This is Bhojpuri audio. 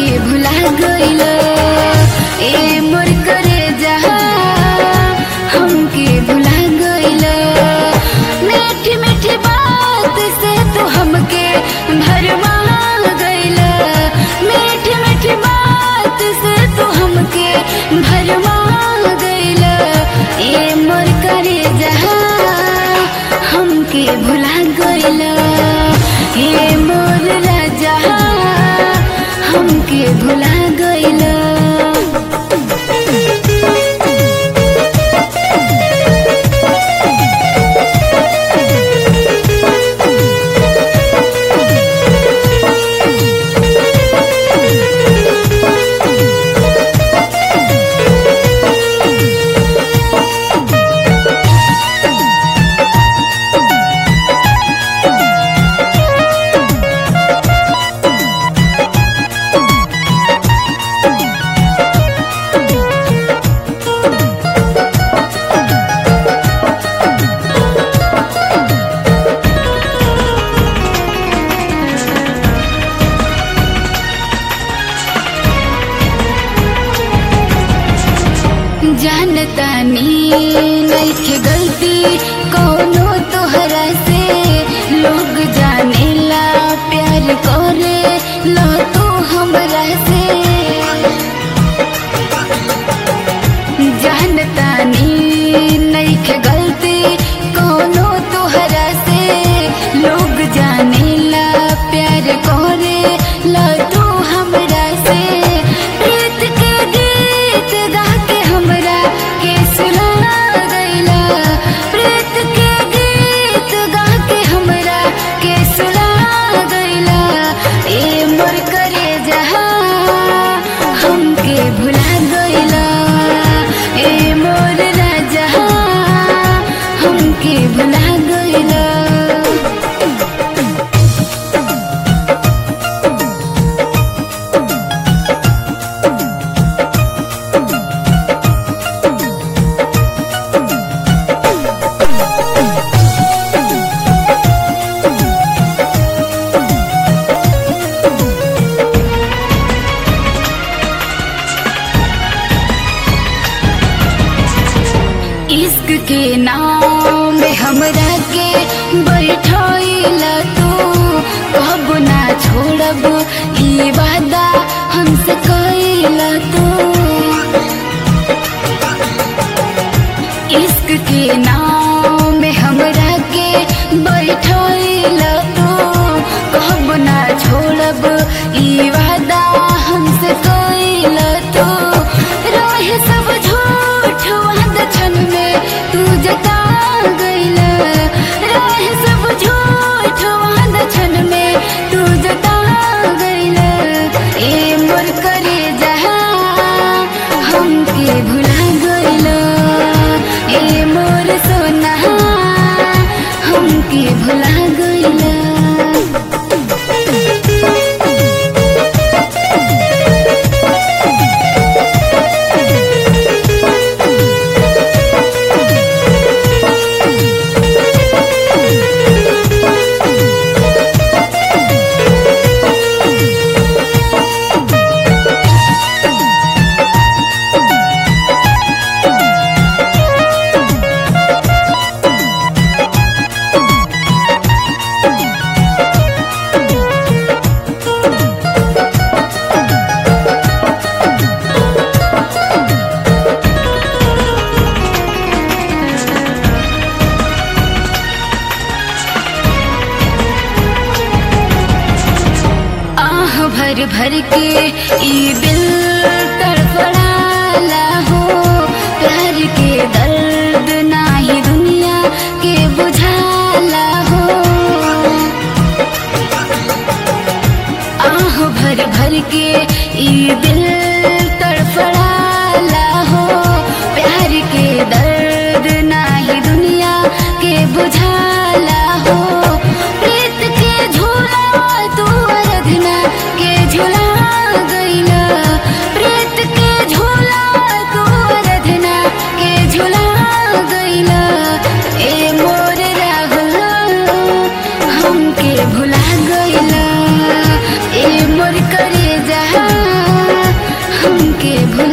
भुला गइल ए मोर करे जहा हमके भुला गइल मीठी मीठी बात से तू हमके भरमा गइल मीठी मीठी बात से तू हमके भरमा गइल ए मोर करे जहा हमके भुला गइल ए मोर राजा हमके भुला गइल जानतानी नइखे गलती कौनो तोहरा से लोग जानेला प्यार करे लो तू हमरा से जानतानी नइखे गलती कौनो तोहरा से लोग जानेला प्यार करे लो तू हमरा से प्रीत के गीत गा के हमरा के सुना गइला प्रीत के गीत गा के हमरा के सुना गइला ए मोर करे जहा हमके भुला गइला ए मोर राजा हमके भुला गइला इश्क के नाम में हमरा के बैठैला तू कब ना छोड़ब ई वादा हमसे कैला तू इश्क के नाम में हमरा के बैठैला तू कब ना छोड़ब ई वादा हमसे कैला तू रहे सब झूठ वादा क्षण में तू जता गइला रहे सब झूठ वादा क्षण में तू जता गइला ए मोर करे जहा हमके भुला गइला ए मोर सोना हमके भुला गइला आह भर भर के ई दिल तड़फड़ाला हो प्यार के दर्द नाही दुनिया के बुझाला हो आह भर भर के ई दिल तड़फड़ाला हो प्यार के दर्द नाही दुनिया के बुझाला हो प्रीत के झूला तू अरधना के झूला गइला प्रीत के झूला तू अरधना के झूला गइला ए मोर राहुल हमके भुला गइला ए मोर करे जहा के भुला